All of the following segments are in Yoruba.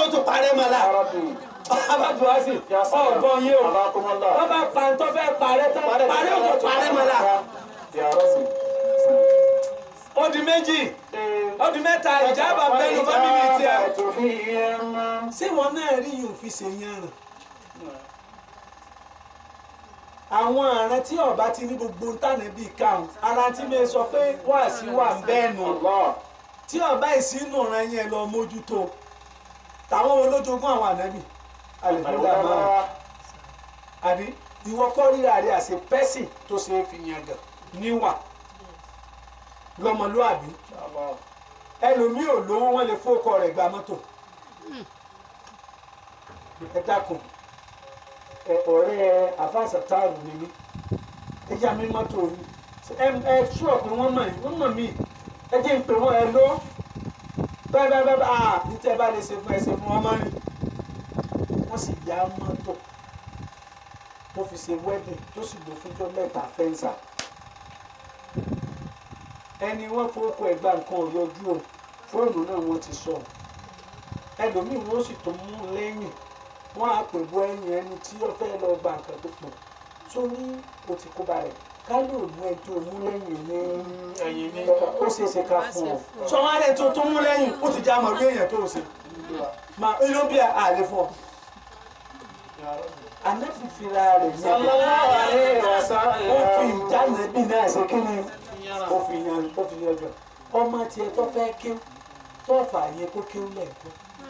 ó tún parẹ́ mọ́ la abájúwásì ọ̀gbọ́n yé o wọ́n bá pa ntọ́ fẹ́ parẹ́ tán parẹ́ ó tún parẹ́ mọ́ la ó di méjì ó di mẹ́ta ìjábà bẹ́ẹ̀ ló bá bíbí tiẹ̀ ṣé wọn náà rí yóò fi ṣe yẹn rìn àwọn àrùn tí ọba ti ní gbogbo ntànà bíi káwọn ara tí mi sọ pé wà sí wà ń bẹ́ẹ̀ nù tí ọba ìsínú ràn yẹn lọ mójútó táwọn olójoogun àwọn ànábì àlèkúndà máa àbí ìwọ kọ́ ríra rẹ àṣẹ pẹ́sì tó ṣe é fi yàn gàn níwà lọ́mọlúàbí ẹlòmíì ò lówó wọn lè fókọ rẹ̀ gba mọ́tò ẹ dákun ẹ ọ̀rẹ́ àfáàsà táàrù ni mí ẹ yá mi mọ́tò yìí ẹ ẹ ṣúọ̀ pé wọ́n mọ̀ yìí wọ́n mọ̀ mí ẹ jẹ́ ń pè wọ́n ẹ lọ bẹ́ẹ̀ bẹ́ẹ̀ bẹ́ẹ̀ ah níta ẹ bá lè ṣe fún ẹ ṣe fún ọmọ rìn wọ́n sì yá mọ́tò tó fi ṣe wedding tó sì lò fúnjọ́ mẹ́ta fẹ́ǹsà ẹni wọ́n fowókọ ẹ̀gbá nǹkan ò yọjú o fóònù náà wọ́n ti sọ ẹlòmíì wọ́n sì tó mú lẹ́yìn wọ́n á pè bọ́ ẹ̀yìn ẹni tí ó fẹ́ lọ gba nǹkan tó pọ̀ sórí o ti kó ba rẹ̀ ká ló mú ẹ tó mú lẹ́yìn ní ẹ̀yìn ní ó ṣe é ṣe ká fún ọ sọ wọn rẹ tó tó mú lẹ́yìn ó ti já mọ̀ lórí èèyàn tó ṣe mà inú bí àlè fún ọ anabi fira rẹ̀ yẹn sallallahu alaihi wasallam ó fi ìjánu ẹbí náà ṣe kí ni ó fi yan ó fi yan jọ ọmọ tiẹ̀ tó fẹ́ kí tó fà yẹ kó kí ó lẹ́ẹ̀kọ́.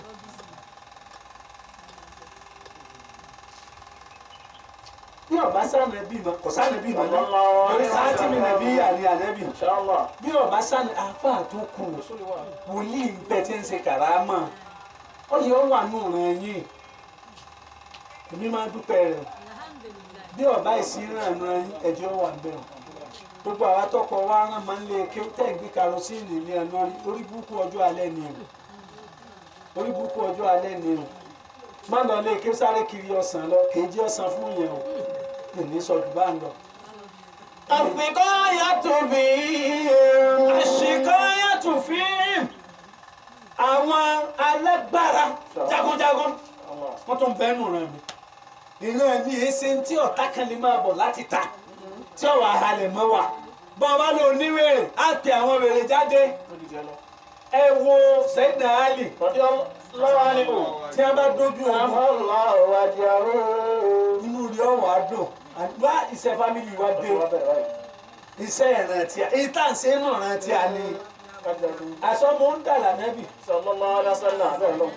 bí ọba sànà ẹbí mọ kò sànà ẹbí mọ náà torí sáàtì mi nàbí àlè ànẹbì inshallah bí ọba sànà àáfàá tó kù wòlíì ń bẹ tí ń ṣe kàrámà ó yẹ ó wà nù ràn yín èmi máa dúpẹ́ rẹ̀ bí ọba ìsínràn náà ẹjọ́ wà bẹ́ẹ̀ gbogbo àwa tọkọ wa rán máa ń lé kí ó tẹ̀ gbé karosíìnì ní ẹnu orí burúkú ọjọ́ alẹ́ ni o orí burúkú ọjọ́ alẹ́ ni o má lọ lé kí ó sáré kiri ọsàn lọ kì í jẹ́ ọsàn fún yẹn o kì ní sọ jù bá ń lọ. àfikọ́ yàtọ̀ bí àṣekọ́ yàtọ̀ fíìm àwọn alágbára jagunjagun wọ́n tún bẹ́ẹ̀ nù rẹ̀ mi ìran mi èsè tí ọ̀tá kan lè máa bọ̀ láti ta tí ọ̀wà halẹ̀ mọ́ wa bọ́ ọ bá lọ oníwèrè á pe àwọn wèrè jáde ẹ wo sẹ́dá ali lọ́wọ́ ni o tí a bá dójú ogun àmọ́lá wájà ó inú rí ọ̀wọ́ àdùn wá iṣẹ́ fámìlì wa dé o iṣẹ́ ìrántí a èyí tá à ń ṣe náà rántí a ní àsọmọ ń dà lànàbì sallallahu alaihi wasallam bẹ́ẹ̀ lọ.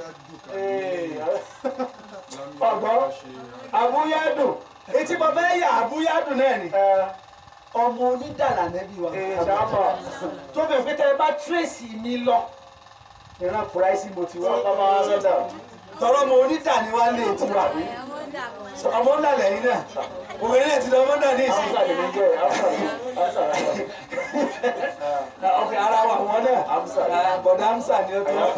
ọgbọ́n àbúyádùn etí mo fẹ́ yà àbúyádùn náà ni ọmọ onídàlà nẹ́bí wa inshallah tó bẹ̀ pé tẹ́ ẹ bá tírèsì mi lọ ìran kùráìsì mo ti wá sallallahu alaihi wasallam tọrọ ọmọ onídà ni wá lé ti wà ọmọ ńlá lẹ́yìn náà òwe náà ti lọ ọmọ náà ní ìsìn Hamza lè ní jẹ́ Hamza Hamza ọkẹ ara wa wọn náà Hamza. Ah, bọ̀dá Hamza ni ó ti wá.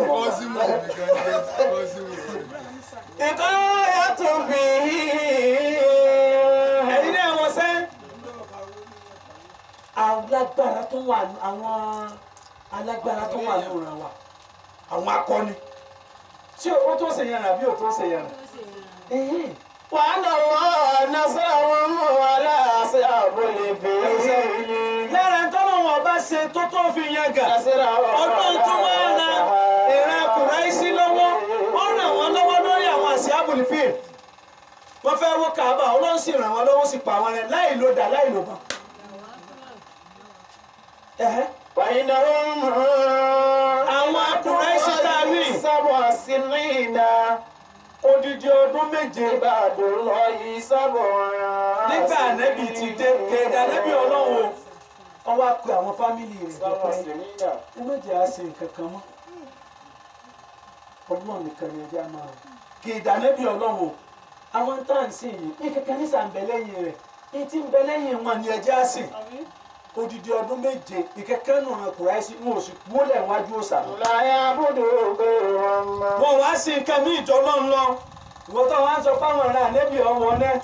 ìkọ́ yàtọ̀ bí ẹ̀yin náà wọ́n sẹ́ alágbára tó wà àwọn alágbára tó wà lóra wa àwọn akọni ṣé o tó ṣe yàrá bí o tó ṣe yàrá ẹ̀hìn. wàhálà wọn nasara wọn mọ wàhálà ṣe àbọlẹ fèé lára ń tọ́lọ̀ wọn bá ṣe tó tó fi yan gà ọdún tó wá ra ìran kùráìsí lọ́wọ́ ó ràn wọ́n lọ́wọ́ lórí àwọn àṣẹ abùlífìn wọ́n fẹ́ wó kàábà ọlọ́run sì ràn wọ́n lọ́wọ́ sì pa wọn rẹ láì lo dà láì lo bàn. Ẹ̀hẹ́. wàhálà wọn àwọn kùráìsí tá a rí sábà sínú odidi ọdún méje ìbàdàn lọ yìí sábà nígbà ànẹ́bì ti dé kéde ànẹ́bì ọlọ́run o wọ́n wá pe àwọn fámìlì rẹ̀ jọ sábà pé sínú ẹ má jẹ́ á ṣe nǹkan kan mọ́ ọlọ́run nìkan ni ẹjẹ́ á máa rò kì í dànẹ́bí ọlọ́run o àwọn tá à ń sìn yìí ní kankan ní sàn bẹ lẹ́yìn rẹ̀ ní tí ń bẹ lẹ́yìn wọn ni ẹjẹ́ á sìn odidi ọdún méje ìkẹ́kẹ́ nù ràn kúrẹ́ sí wọn ò sì wọlé wájú òòsà lọ. láyà bùdó gbé wọn mọ. wọn wá sí nǹkan ní ìjọ náà ń lọ ìwọ tó wá ń sọ fáwọn ará ànẹ́bí ọmọ náà.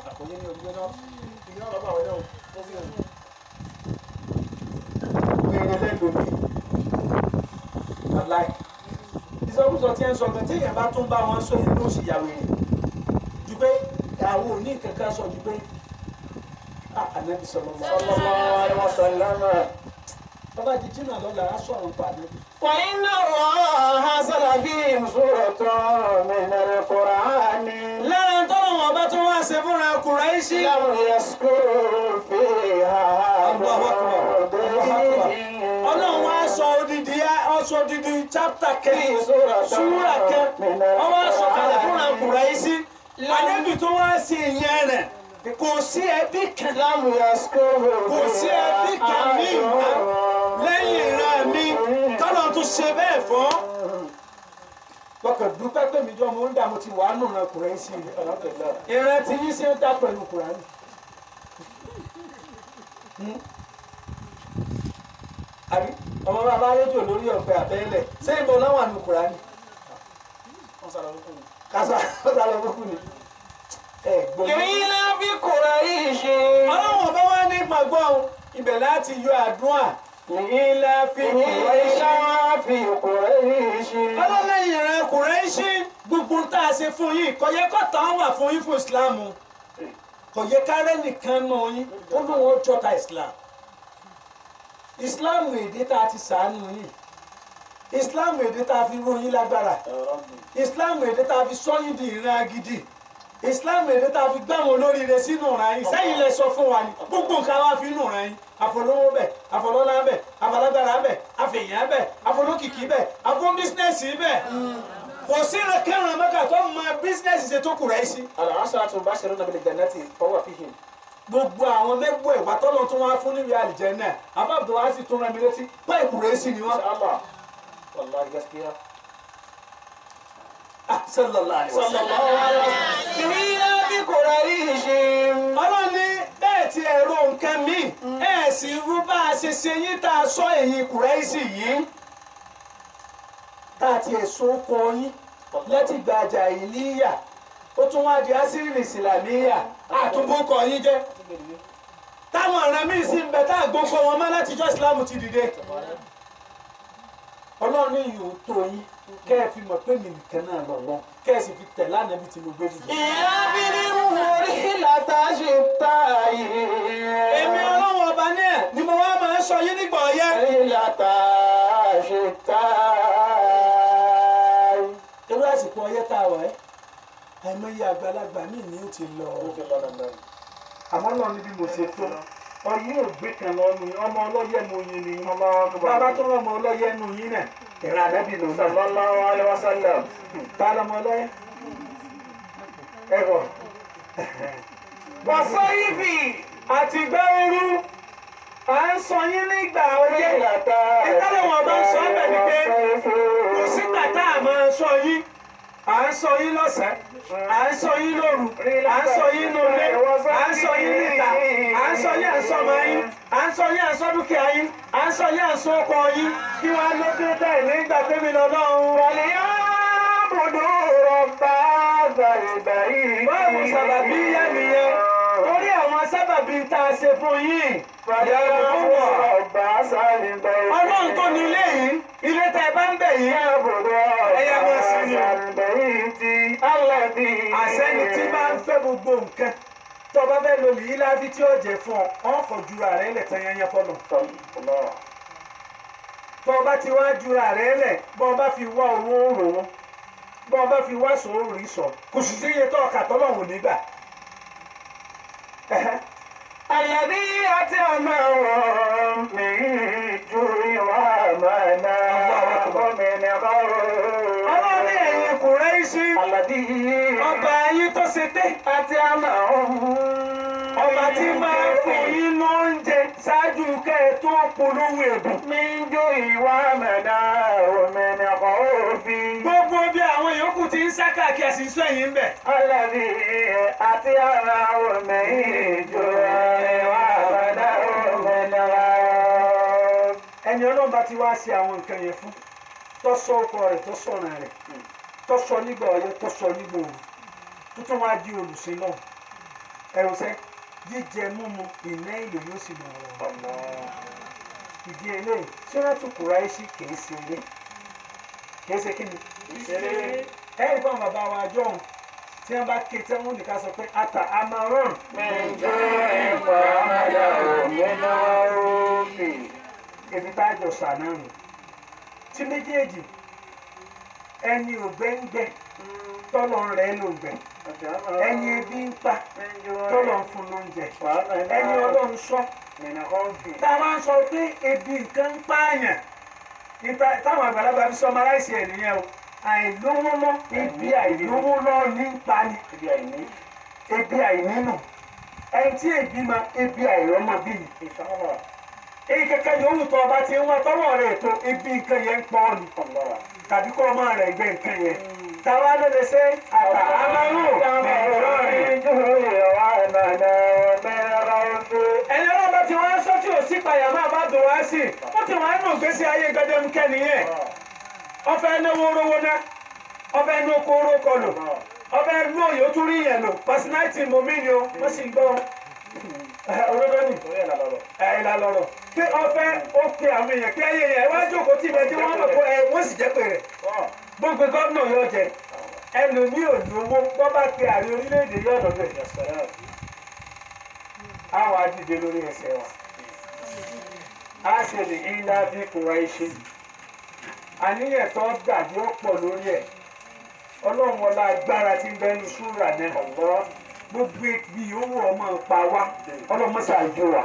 wèrè lẹ́lòmí aláì ìsọ ìsọkúsọ tí ẹ ń sọ pé téèyàn bá tún bá wọn sọ yẹn ló sì yà wèrè ju pé àwọn òní kankan sọ ju pé ànábì sọlọ lọ sallallahu alaihi wasallam. bàbá jíjí náà lọ́la á sọ àwọn pàdé. وإن الله أنزل فيهم سورة من القرآن lára tọ́lọ̀ wọn bá tún wá ṣe fúnra Kùráíṣì. لم يذكر فيها Allahu Akbar. Allahu Akbar. ọlọ́run wá موضع sọ odidi ọsọ odidi chapter kẹ́yìn في سورة súrà kẹ́ من wọ́n wá sọ kalẹ̀ fúnra القرآن Kùráíṣì. ànábì tó wá sí ìyẹn rẹ̀ kò sí ẹbí kan لم يذكر kò sí ẹbí kan ní ìgbà lẹ́yìn ìran mi tọ́lọ̀ tún ṣe bẹ́ẹ̀ fọ́. lọ́kàn dúpẹ́ pé mi jọ mo ń dà mo ti wà á nù ran Kùráíṣì ìran tí yín ṣe ń dá pẹ̀lú Kùránì. àbí ọmọ bàbá rédíò lórí ọ̀pẹ àbẹ́lẹ̀ ṣé ìbọn náà wà ní Kùránì. kásá kásá lọ kúkú ni. ẹ gbọ́dọ̀. قيل في قريش ọlọ́run ọba wa ní gbàgbọ́ ibẹ̀ láti yọ àdúrà ìlà fi Kùráíṣì. قيل في قريش ọlọ́lẹ́yìn rẹ̀ Kùráíṣì gbogbo tá a ṣe fún yín kò yẹ kó tán wà fún yín fún ìsìláàmù kò yẹ kárẹ́ nìkan náà yín ó lóun ó jọta ìsìláàmù ìsìláàmù èdè tá a ti sàánú yín ìsìláàmù èdè tá a fi ró yín lágbára ìsìláàmù èdè tá a fi sọ yín di ìran gidi ìsìláàmù èdè tá a fi gbá wọn olóríire sínú ìran yín sẹ́yìn lẹ sọ fún wa ni gbogbo nǹkan wa fi nù ìran yín àfọlọ́wọ́ bẹ̀ àfọlọ́lá bẹ̀ àfọlágbára bẹ̀ àfẹ̀yàn bẹ̀ àfọlọ́kìkí bẹ̀ àfọ̀n bísínẹ́sì bẹ̀ kò sí ìrẹ̀kẹ́rùn mẹ́ka tó mọ bísínẹ́sì ṣe tó Kùráíṣì العشرة المبشرون بالجنة فهو فيهم gbogbo àwọn mẹ́gbọ́ ìwà tọ́lọ́ tó wá fún níbi àlìjẹ́nnà àbábọ̀ wá sì tún rẹ̀ mí létí pé Kùráíṣì ni إن wọ́n. شاء الله والله gaskiya Ah, sallallahu alaihi wasallam. sallallahu alaihi wasallam قيل في قريش ọlọ́run ní bẹ́ẹ̀ tí ẹ̀rọ nǹkan mi ẹ̀ sì rú bá a ṣe ṣe yín tá a sọ ẹ̀yìn Kùráíṣì yìí tá a ti ẹ̀sùn kọ yín láti gbàjà ìlíyà ó tún wá di asírì ìsìlámíyà àtúbọ̀kọ yín jẹ́ táwọn ọ̀ràn míì sì ń bẹ tá a gbókọ wọn mọ́ látijọ́ ìsìlámù ti dìde ọlọ́run ní yòó tó yín kẹ́ ẹ fi mọ̀ pé mi nìkan náà lọ́wọ́ kẹ́ ẹ sì fi tẹ̀ lánàá bí tí mo gbé dìde. ìyá bí ní mórí látà ṣe ta èmi ọlọ́run ọba náà ni mo wá máa ń sọ yín nígbà ọyẹ́. látà ṣe ta irú àsìkò ọyẹ́ tá a wà ẹ́ àìmọye àgbàlagbà míì ni ó ti lọ àmọ́ náà níbi mo ṣe tó ọyẹ́ ògbé kan lọ́nu yín ọmọ ọlọ́yẹ̀ mo yin ni bàbá tó rán ọmọ ọlọ́yẹ̀ nu yín náà ìrìn àdẹ́bí ló náà sallallahu alaihi wasallam ta lọmọ ọlọ́yẹ̀ ẹ̀rọ wàsó ìfì àti gbẹ́ ooru à ń sọ yín nígbà ọyẹ́ látà ìtàlẹ̀ wọn bá ń sọ ọ́ bẹ̀ ni pé kò sígbà tá a máa sọ yín à ń sọ yín lọ́sàn-án à ń sọ yín lóru à ń sọ yín lólé à ń sọ yín níta à ń sọ yín à ń sọ ọmọ yín à ń sọ yín à ń sọ dúkìá yín à ń sọ yín à ń sọ ọkọ yín kí wọ́n á ló dé bẹ́ẹ̀ nígbà tẹ́mi lọ́lọ́run wọlé. Àbùdó rọ̀bà àgbàlùbà yìí. báwo sábàbí yá nìyẹn lórí àwọn sábàbí tá a ṣe fún yín Fàyàrá rọ̀bà sálìbà yìí. ọlọ́run tó ní ilé yìí ilé tẹ́ ẹ bá ń bẹ̀ yìí Àbùdó Ẹyẹ rọ̀bà máa sin ni. sálìbà yìí ti aládì. àṣẹni tí bá ń fẹ́ gbogbo nǹkan tó bá fẹ́ lo lìí láfi tí ó jẹ fún ọ ọkọ̀ jura rẹ lẹ̀ tán yẹn fọlọ̀ tó o bá ti wá jura rẹ lẹ̀ bọ́ ọ bá fi wá owó rò wọ́n bọ́ ọ bá fi wá sòrò rí sọ kò sì sí iye tó ọkà tọ́lọ́hùn nígbà. Àlàdí àti ọmọ wọn mi ju ìwà mọ̀nà gómìnà kọ́rọ̀. ọlọ́run ẹ̀yin Kùráíṣì Àlàdí ọba yín tó ṣe dé àti ọmọ wọn. ọba tí máa ń fún yín lóúnjẹ ṣáájú kẹ́ ẹ tó polówó ẹ̀bùn. mi ju ìwà mọ̀nà gómìnà kọ́rọ̀ fi. gbogbo bí àwọn yòókù ti ń sá káàkiri àṣìṣe yìí ń bẹ̀. Àlàdí àti ọmọ wọn mi ju ìwà mọ̀nà gómìnà kọ́rọ̀. ẹni ọlọ́run bá ti wá ṣe àwọn nǹkan yẹn fún tó sọ ọkọ rẹ̀ tó sọ̀ràn rẹ̀ tó sọ nígbà ọyẹ tó sọ nígbà òru tó tún wá di olùsìn náà ẹ̀rù sẹ́ jíjẹ múmu ìná ìlò yóò sì mọ̀ ọ́ ìdí eléyìí Suratu Quraishi kìí ṣe eré kì í ṣe kí ni ẹ̀rí fún àwọn bàbá wa jọ̀hún tí wọ́n bá ké tí wọ́n nìkan sọ pé ata amarun ibi tá a jọ sànánù tí méjèèjì ẹni ògbẹ́ngbẹ́ tọ́lọ̀ rẹ̀ ló gbẹ̀ ẹni ebi ń pa tọ́lọ̀ ń fún lóúnjẹ ẹni ọlọ́run sọ tá a máa ń sọ pé ebi nǹkan ń pààyàn níta táwọn àgbàlagbà fi sọmọ aláìsí ẹ̀ nìyẹn o àìlówó lọ ebi àìlówó lọ ní ń pa ni ebi àìnínú ẹni tí ebi ma ebi àìrọ́mọ bí yìí èyí kankan yòówù tó ọba ti ń wá tọ́wọ́ rẹ̀ tó ebi nǹkan yẹn ń pọ̀ ọ́ ni tàbí kọ́ ọmọ rẹ̀ gbé nǹkan yẹn táwa ló lè ṣe àtà amárù ẹni ọlọ́ba tí wọ́n á sọ tí ò sí payà máa bá dùn wá sí ó ti wọ́n á nù gbèsè ayé gbẹdẹmukẹ́ nìyẹn ọfẹ náwó rówó ná ọfẹ ní oko oró kọlù ọfẹ ní òye ó tún rí yẹn lò pàṣínáìtì mọ̀mí ni o wọ́n sì ń gbọ́ olódó ni ẹ̀ ìlà lọ̀rọ̀ pé ọfẹ ó pe àwọn èèyàn kí ayé yẹn wá jókòó tí ibẹ̀ tí wọ́n mọ̀ pé ẹ wọ́n sì jẹ́ pé rẹ̀ gbogbo gómìnà yóò jẹ ẹlòmíì ò lówó tó bá pe ààrẹ orílẹ̀-èdè yóò dọ̀dọ̀ ẹ̀ àwọn adìde lórí ẹsẹ̀ wa a ṣe lè ilá bí kura iṣẹ́ àníyàn tó dàbí ó pọ̀ lórí ẹ̀ ọlọ́run ọlá agbára tí ń bẹ ní ṣúra náà ọ̀gbọ́ gbogbo ibi yòówù ọmọ pa wá ọlọ́run mọ́sá àjò wa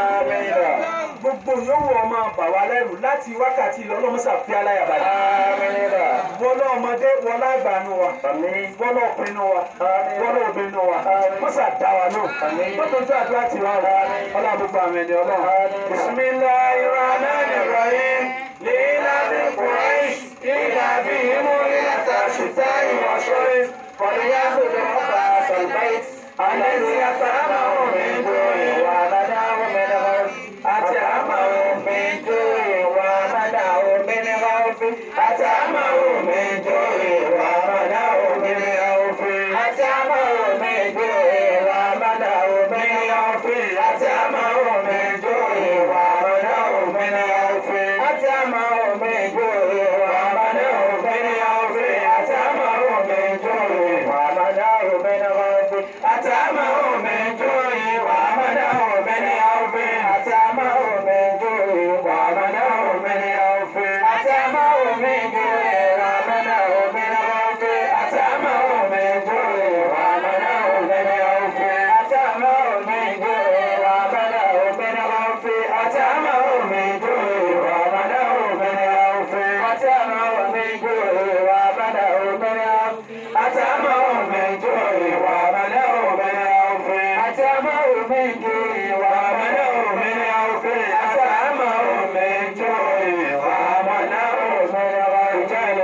gbogbo yòówù ọmọ bà wá lẹ́rù láti wákàtí lọ ọlọ́run mọ́sá fi aláya balẹ̀ wọlé ọmọdé wọlé àgbàánu wa wọlé ọkùnrin wa wọlé obìnrin wa mọ́sá dá wa náà mọ́tòjú àdúrà ti wá wa ọlọ́run gbogbo àmì ẹni ọlọ́run bisimilayi rahman rahim lila bi quraish ila bi himu ila tashita iwasori kọ̀ọ̀yà gbogbo ọba sọ̀lbáyé alẹ́ni àtàmàwò mẹ́jọ ìwà àbádáwò mẹ́lẹ́wọ́ àti àmàwò mẹ́jọ ìwà àbádáwò mẹ́lẹ́wọ́ fi àti àmàwò mẹ́jọ ìwà àbádáwò mẹ́lẹ́wọ́ fi àti àmàwò mẹ́jọ ìwà àbádáwò mẹ́lẹ́wọ́ fi àti àmàwò mẹ́jọ ìwà àbádáwò mẹ́lẹ́wọ́ fi àti àmàwò mẹ́jọ ìwà àbádáwò mẹ́lẹ́wọ́ fi àti àmàwò mẹ́jọ ìwà àbádáwò mẹ́lẹ́wọ́ fi àtàmàwò mẹ́jọ ìwà àbádáwò mẹ́lẹ́wọ́ fi àtàmàwò mẹ́jọ ìwà àbádáwò mẹ́lẹ́wọ́ fi àtàmàwò mẹ́jọ ìwà àbádáwò mẹ́lẹ́wọ́ fi àtàmàwò mẹ́jọ ìwà àbádáwò mẹ́lẹ́wọ́ fi àtàmàwò mẹ́jọ ìwà àbádáwò mẹ́lẹ́wọ́ fi àtàmàwò mẹ́jọ ìwà àbádáwò mẹ́lẹ́wọ́ fi àtàmàwò mẹ́jọ ìwà àbádáwò mẹ́lẹ́wọ́ àtàmàwò mẹ́jọ ìwà àbádáwò mẹ́lẹ́wọ́ fi àtàmàwò mẹ́jọ ìwà àbádáwò mẹ́lẹ́wọ́ fi àtàmàwò mẹ́jọ ìwà àbádáwò mẹ́lẹ́wọ́ ìjọ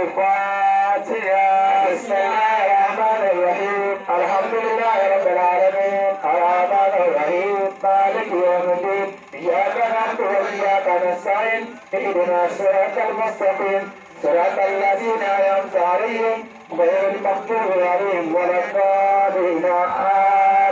الفاتحة بسم الله الرحمن الرحيم الحمد لله رب العالمين الرحمن الرحيم مالك يوم الدين إياك نعبد وإياك نستعين اهدنا الصراط المستقيم صراط الذين أنعمت عليهم غير المغضوب عليهم ولا الضالين آمين